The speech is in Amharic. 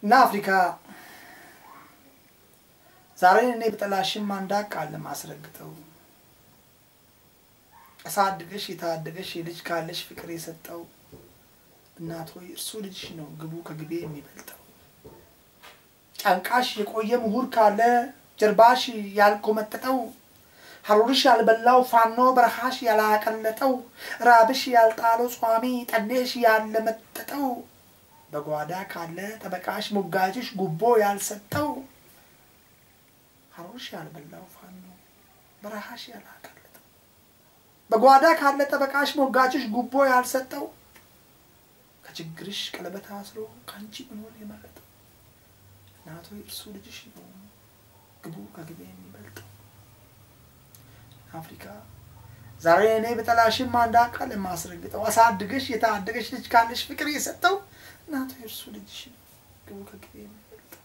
እና አፍሪካ ዛሬ እኔ ብጠላሽም አንድ ቃል ለማስረግጠው አሳድገሽ የታደገሽ የልጅ ካለሽ ፍቅር የሰጠው እናት ሆይ እርሱ ልጅሽ ነው ግቡ ከግቤ የሚበልጠው። ጫንቃሽ የቆየ ምሁር ካለ ጀርባሽ ያልኮመጠጠው ሀሩርሽ ያልበላው ፋኖ በረሃሽ ያላቀለጠው ራብሽ ያልጣለው ጿሚ ጠኔሽ ያለመጠጠው በጓዳ ካለ ጠበቃሽ ሞጋጅሽ ጉቦ ያልሰጠው ሀሩርሽ ያልበላው ፋኖ በረሃሽ ያላቀለጠው በጓዳ ካለ ጠበቃሽ ሞጋጅሽ ጉቦ ያልሰጠው ከችግርሽ ቀለበት አስሮ ከአንቺ መኖር የመረጠው እናቶ እርሱ ልጅሽ ነው ግቡ ከግቤ የሚበልጠው። አፍሪካ ዛሬ እኔ በጠላሽም አንድ አካል የማስረግጠው አሳድገሽ የታደገሽ ልጅ ካለሽ ፍቅር የሰጠው እናቶ የእርሱ ልጅሽ ነው ግቡ ከግቤ የሚበልጠው።